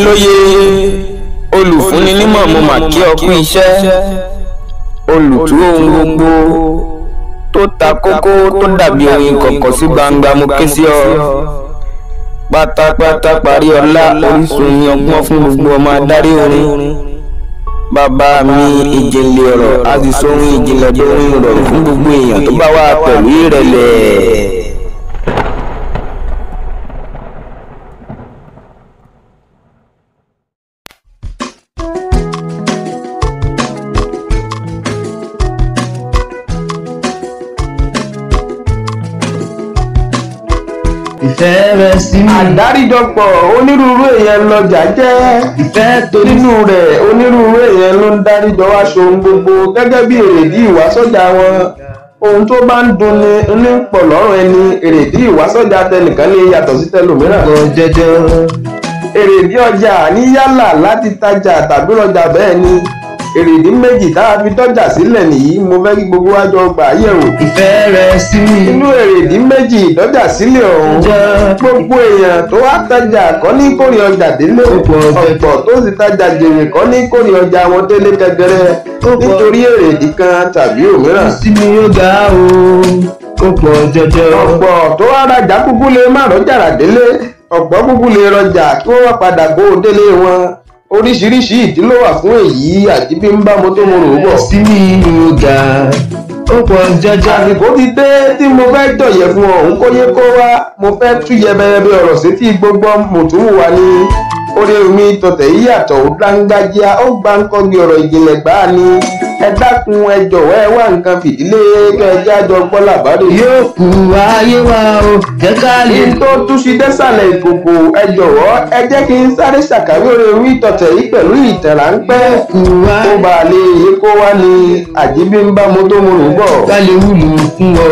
lóye olùfúnni nímọ̀ mo mà kí ọ kú iṣẹ́ olùtú ohun gbogbo tó ta kókó tó dàbí oyin kọ̀kọ̀ sí gbangba mo ké sí ọ pátápátá parí ọlá orísun ọgbọ́n fún gbogbo ọmọ adarí orin bàbá mi ìjìnlẹ̀ ọ̀rọ̀ a sì sóhun ìjìnlẹ̀ tó ń rọrùn fún gbogbo èèyàn tó bá wà pẹ̀lú ìrẹ̀lẹ̀. ìfẹ́ rẹ sí mi. àdáríjọpọ̀ onírúurú èèyàn lọjà jẹ́ ìfẹ́ tó ní nínú rẹ̀ onírúurú èèyàn ló ń dáríjọ wá ṣohun gbogbo gẹ́gẹ́ bí èrèdí ìwásọ́jà wọn ohun tó bá ń dunni ní pọ̀ lọ́rùn ẹni èrèdí ìwásọ́jà tẹnìkan lè yàtọ̀ sí tẹlòmíràn kọ jẹjẹ. èrèdí ọjà ní yálà láti tajà tàbí lọ́jà bẹ́ẹ̀ ni èrèdí méjì tá a fi dọ́jà sílẹ̀ nìyí mo fẹ́ kí gbogbo wa jọ gbà á yẹ̀wò ìfẹ́ rẹ sí mi. inú èrèdí méjì ìdọ́jà sílẹ̀ ọ̀hún jẹ́ gbogbo èèyàn tó wá tajà kọ́ ní kórè ọjà délé Ọ̀pọ̀ ọ̀bẹ. ọ̀pọ̀ tó sì tajà jèrè kọ́ ní kórè ọjà wọn délé gẹ́gẹ́rẹ́ Ọ̀pọ̀. nítorí èrèdí kan tàbí òmíràn. sí mi ó ga o ó pọ̀ jọjọ. ọ̀pọ̀ tó wá rajà kúkú lè má rọ́jà rà délé ọ̀pọ̀ kúkú lè rọjà kí wọ́n wá padà kó o délé wọn oríṣiríṣi ìdí ló wà fún èyí àti bí ń bá mo tó mo rò ó bọ̀. sí mi ó ga ó pọ̀ jọjọ. àsìkò ti dé tí mo fẹ́ jọ̀yẹ̀ fún ọ̀hún kó yé kó wá mo fẹ́ tú yẹbẹyẹbẹ ọ̀rọ̀ sétí gbogbo mùtúmùwà ni orí omi tọ̀tẹ̀ yìí yàtọ̀ ó dáńgájíá ó gbá ń kọ́gi ọ̀rọ̀ ìjìnlẹ̀ gbáà ni ẹ dákun ẹ jọ̀wọ́ ẹ wá nǹkan fìdílé kẹjá jọ gbọ́ làbárè. yóò kú ayé wa o jẹ́ ká lè kí n tó túnṣe désàlẹ̀ ìkòkò ẹ jọ̀wọ́ ẹ jẹ́ kí n sáré ṣàkàwé orí omi tọ̀tẹ̀ yìí pẹ̀lú ìtàn ráńpẹ́ kú wa kó bá a lè yé kó wá ní àjíbí ń bá mo tó mo rò bọ̀. ká lè wúlò fún ọ.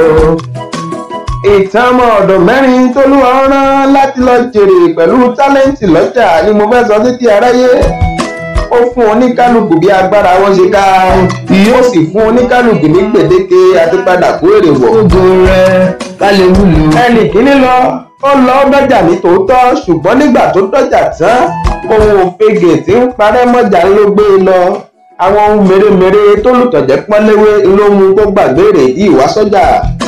ìtàn ọmọ ọ̀dọ̀ mẹ́rin tó ló wá rán láti lọ jèrè pẹ̀lú tálẹ́ǹtì lọ́jà ni mo fẹ́ sọ títí aráyé ó fún oníkálukú bí agbára wọn ṣe ká ó sì fún oníkálukú ní gbèdéke àti padà kó èrè wọ̀. ògo rẹ ká lè wúlò. ẹnì kíní lọ ó lọ dọ́jà ní tòótọ́ ṣùgbọ́n nígbà tó dọ́jà tán ohun òfegè tí ń parẹ́ mọ́jà ló gbé e lọ àwọn ohun mèremère tó lùtọ̀jẹ́ pọ́nléwé ló mú kó gbàgbé èrèdí ìwásọ́jà.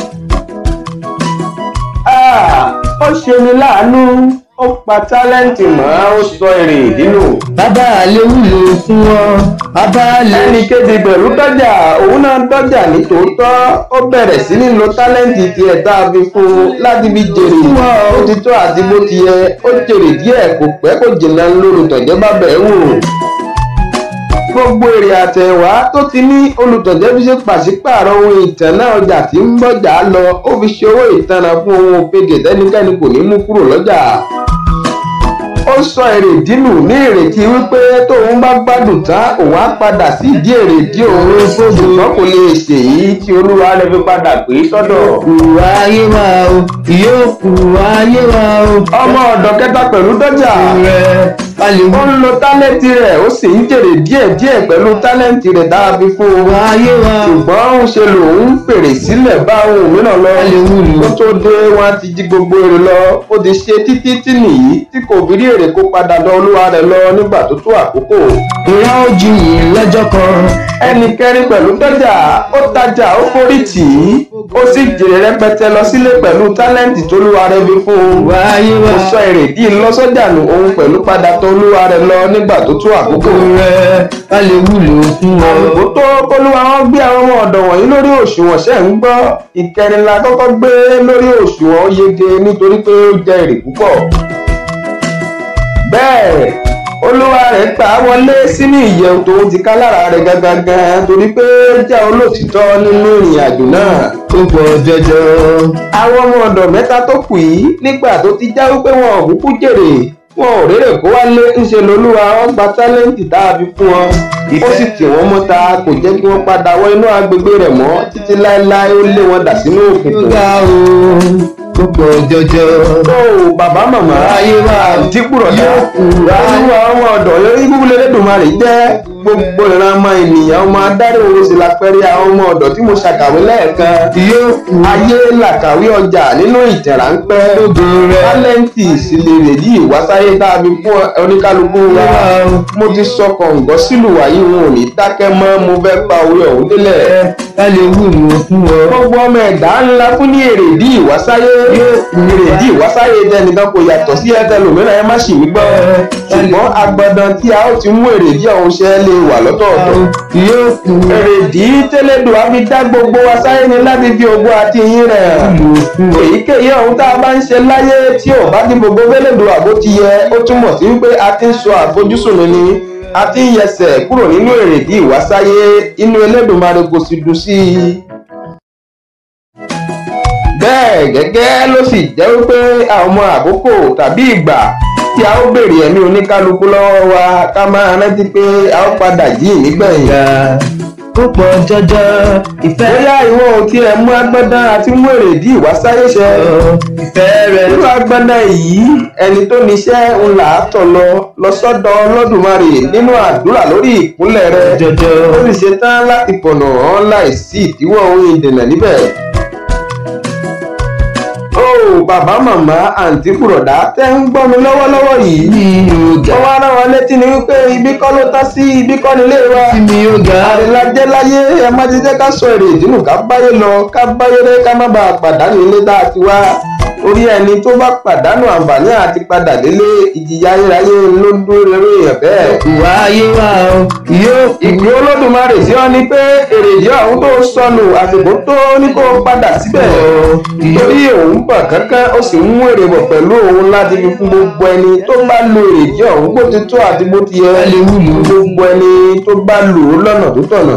Ah, ó ṣe ni láàánú ó pa tálẹ́ǹtì mọ́ ó sọ èrè ìdínú. bàbá lè wúlò fún ọ bàbá lè. ẹnì kejì pẹ̀lú dọ́jà òun náà dọ́jà ní tòótọ́ ó bẹ̀rẹ̀ sí ní lo tálẹ́ǹtì tiẹ̀ tá a fi fún un láti fi jèrè ó ti tó àti bó ti yẹ ó jèrè díẹ̀ kò pẹ́ kò jìnnà lóru tọ̀jẹ́ bá bẹ̀ wò. gbogbo èrè àtẹ̀wá tó ti ní olùtọ̀jẹ́ fi ṣe pàṣípààrọ̀ ohun ìtànná ọjà tí ń bọ̀jà lọ ó fi ṣe owó ìtanràn fún ohun òfegè tẹ́nikẹ́ni kò ní mú kúrò lọ́jà ó sọ èrèdí nù ní ìrètí wípé tóun bá gbádùn tán òun á padà sí ìdí èrèdí òun ṣùgbọ́n kò lè ṣèyí tí olúwa rẹ̀ fi padà pé sọ́dọ̀. kú ayé wa o yóò kú ayé wa o. ọmọ ọ̀dọ̀ kẹta pẹ̀lú dọ́jà rẹ ká lè ó wúlò. ń lo tálẹ́ǹtì rẹ̀ ó sì ń jèrè díẹ̀díẹ̀ pẹ̀lú tálẹ́ǹtì rẹ̀ dára fi fún un. ayé wa o. ṣùgbọ́n ń ṣe lòun ń fèrè sílẹ̀ bá ohun mìíràn lọ ká lè wúlò. ó tó dé wọn á ti jí gbogbo èrè lọ ó ti ṣe títí tí nìyí tí kò fi rí èrè kó padà lọ olúwa rẹ̀ lọ nígbà tó tó àkókò. ìyá ó jiyìn lọ́jọ́ kan. ẹnì kẹrin pẹ̀lú dọ́jà ó tajà ó forí tì í ó sì jèrè rẹpẹtẹ lọ sílé pẹ̀lú tálẹ́ǹtì tó lúwa rẹ̀ fi fún un. wá ayé wa ó sọ èrèdí lọ́sọ́jà nù òun pẹ̀lú padà tó lúwa rẹ̀ lọ nígbà tó tó àkókò. ògo rẹ ká lè wúlò fún ọ. àsìkò tó kólúwa wọn gbé àwọn ọmọ ọ̀dọ̀ wọ̀nyí lórí òṣùwọ̀n ṣẹ̀ ń gbọ́ ìkẹrin la kọ́kọ́ gbé lórí òṣùwọ̀n ó yege nítorí pé ó jẹ èrè púpọ̀. bẹ́ẹ̀ olúwa rẹ̀ gbà á wọlé sínú ìyẹ̀wò tó ti ká lára rẹ̀ gangan torí pé ó jẹ́ olóòtítọ́ nínú ìrìn àjò náà. ó pọ̀ jọjọ. àwọn ọmọ ọ̀dọ̀ mẹ́ta tó kù yìí nígbà tó ti já wípé wọn ò kúkú jèrè wọn ò rérè kó wálé ńṣe lolúwa wọn gba tálẹ́ǹtì tá a fi fún wọn ó sì tì wọ́n mọ́ta kò jẹ́ kí wọ́n padà wọ inú agbègbè rẹ̀ mọ́ títí láéláé ó lé wọn dà sínú ó òkùnkùn. ga o ó pọ̀ jọjọ. tó o bàbá màmá ayé wa àǹtí kúrọ̀dá yóò kú olúwa ọmọ ọ̀dọ̀ yóò ibú lẹ́lẹ́dùnmarè jẹ́ gbogbo ìran ọmọ ènìyàn ọmọ adarí oorun sì lápẹẹrẹ àwọn ọmọ ọ̀dọ̀ tí mo ṣàkàwé lẹ́ẹ̀kan yóò kú ayé làkàwé ọjà nínú ìtàn ráńpẹ́ ògo rẹ̀. tálẹ́ǹtì sì lè rè yí ìwásáyé tá a fi fún oníkálukú wa mo ti sọ kọ̀ǹgọ́ sílùú wàyí wọn ò ní dákẹ́ mọ́ mo fẹ́ pa orí ọ̀hún délẹ̀ ẹ ká lè wúlò fún ọ. gbogbo ọmọ ẹ̀dá ńlá fún ní èrèdí ìwásáyé èrèdí ìwásáyé tẹnìkan kò yàtọ̀ sí ẹtẹlòmíràn ẹ má ṣì wí gbọ́ ṣùgbọ́n agbọ̀dàn tí a ó ti mú èrèdí ọ̀hún ṣe lè wà lọ́tọ̀ọ̀tọ̀ yóò kú èrèdí tẹ́lẹ̀dùn á fi dá gbogbo wa sáyé ni láti fi ògo àti ìyìn rẹ̀ wúlò fún ọ. èyíkéyìí ọ̀hún tá a bá ń ṣe láyé tí ò bá ti gbogbo fẹ́lẹ́dùn àbó ti yẹ ó túmọ̀ sí wípé a ti ń sọ àfojúsùn mi ni a ti ń yẹsẹ̀ kúrò nínú èrèdí ìwásáyé inú Elédùmarè kò sì dùn sí i bẹ́ẹ̀ gẹ́gẹ́ ló sì jẹ́ wípé àwọn ọmọ àkókò tàbí ìgbà tí a ó béèrè ẹ̀mí oníkálukú lọ́wọ́ wa ká máa rántí pé a ó padà jí nígbẹ̀yìn. ìgbà ó pọ̀ jọjọ ìfẹ́ bóyá ìwọ ò tiẹ̀ mú agbọ́dán àti mú èrèdí ìwásáyé ṣẹ. ọ ìfẹ́ rẹ̀ irú agbọ́dán yìí ẹni tó níṣẹ́ ń là á tọ̀ lọ lọ sọ́dọ̀ Olódùmarè nínú àdúrà lórí ìkúnlẹ̀ rẹ̀ jọjọ ó sì ṣetán láti fọ̀nà hàn láìsí ìdíwọ́ ohun ìdènà níbẹ̀. ó bàbá màmá àǹtí bùrọ̀dá tẹ́ ń gbọ́ mi lọ́wọ́lọ́wọ́ yìí. mi ò ga wọ́n wá rán wọn létí ni wípé ibi kọ́ ló tán sí ibi kọ́ nílé wa. mi ò ga àrèlájẹ́ láyé ẹ má ti jẹ́ ká sọ èrè ìdínú ká báyé lọ ká báyé rẹ ká má bàa pàdánù ilé tá a ti wá. orí ẹni tó bá pàdánù àǹfààní àti padà délé ìjìyà ayérayé ló ń dúró rere èèyàn bẹ́ẹ̀. ìwà ayé wa o yóò kú ìgbé olódùmarè sí ọ ni pé èrèdí ọ̀hún tó sọnù àsìkò tó ní kó padà síbẹ̀ torí òun bọ̀ kankan ó sì ń mú èrè bọ̀ pẹ̀lú òun láti fi fún gbogbo ẹni tó bá lo èrèdí ọ̀hún bó ti tó àti bó ti yẹ ká lè wúlò fún gbogbo ẹni tó bá lò ó lọ́nà tó tọ̀nà.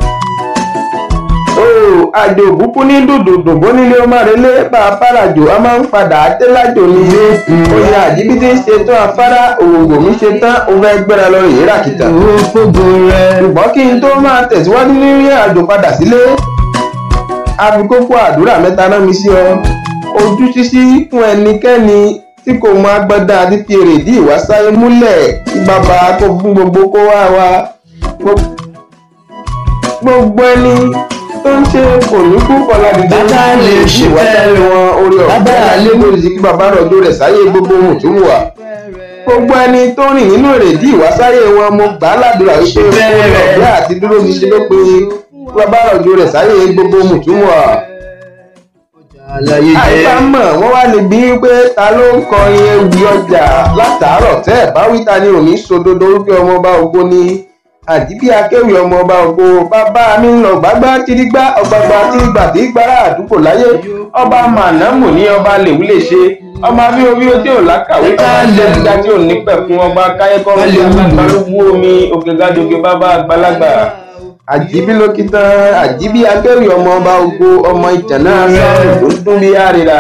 ó àjò òbúkú ní dòdòdò bó nílé ọmọ rẹ lé bá a fárajò a máa ń padà dé lájò ní oyè àjíbítí ṣe tán afárá òwòwò mi ṣe tán ó fẹ́ gbéra lọ rèé ràkìtà owó fógo rẹ̀ ṣùgbọ́n kí n tó máa tẹ̀síwájú nínú àjò padà sílé àfikókò àdúrà mẹ́ta rán mi sí ọ ojú ṣíṣí fún ẹnikẹ́ni tí kò mọ agbádá àti fi èrèdí ìwásáyé múlẹ̀ kí bàbá kó fún gbogbo kó wá wa Gbo- gbogbo ẹni tó ń ṣe kòníkú kọládìjọ Bàbá lè ṣe ìwásáyé fẹ́ wọn orí Bàbá ọ̀fẹ́ lè- lórí sí kí bàbá rọ̀jò rẹ̀ sáyé gbogbo ohun tó mú wa gbogbo ẹni tó rìn nínú èrèdí ìwásáyé wọn mo gbà á ládùúrà wípé Bẹ́ẹ̀. ọ̀rẹ́ àti dúró ti ṣe ló pe bàbá rọ̀jò rẹ̀ sáyé gbogbo ohun tó mú wa àlàyé àìsà jẹ́ mọ̀ wọ́n wá lè bí pé ta ló ń kọrin ewì ọjà látàárọ̀ tẹ́ ẹ̀ bá wí ta ni òní sódodo wípé ọmọọba ògo ni àdìbí akéwì ọmọọba ògo bàbá mi ń lọ gbágbá tìrígbá ọgbàgbà tìrígbà tí gbára àdúgbò láyé ọba mànámù ní ọba lèwí lè ṣe ọba bí omi tí ò lákàwé ọba jẹ́síga tí ò ní pẹ̀kun ọba káyẹ́kọ́ ní alágbálúgbú omi òkè gájòkè bàbá àgbàlagbà àjíbí lókítàn àjíbí akéwì ọmọ ọba ògo ọmọ ìjànà sáà tó ń dún bí àrìrà.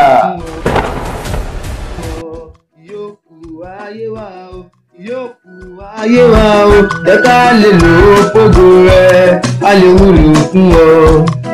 yóò kú ayé wa o yóò kú ayé wa o jẹ́ ká lè lò ó fógo rẹ̀ a lè wúlò fún ọ.